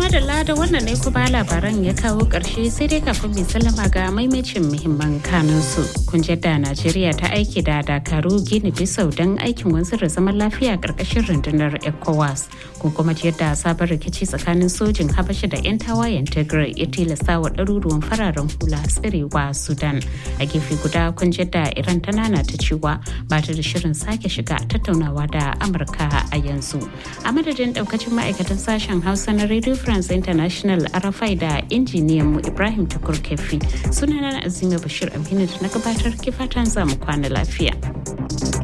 madalla da wannan ne kuma labaran ya kawo ƙarshe sai dai kafin mai sallama ga maimacin muhimman kanunsu. Kun da Najeriya ta aiki da Dakaru Gini Bisau don aikin wanzar da zaman lafiya ƙarƙashin rundunar ECOWAS. Kun kuma yadda sabon rikici tsakanin sojin Habasha da 'yan tawayen Tigray ya tilasta wa ɗaruruwan fararen hula tsirewa Sudan. A gefe guda kun da Iran ta nana ta cewa ba ta da shirin sake shiga tattaunawa da Amurka a yanzu. A madadin ɗaukacin ma'aikatan sashen Hausa na Radio France International Arafai da injiniyan mu Ibrahim Tukur Kefi. Sunana Azima Bashir Aminu da na gabatar kifatan zamu kwana lafiya.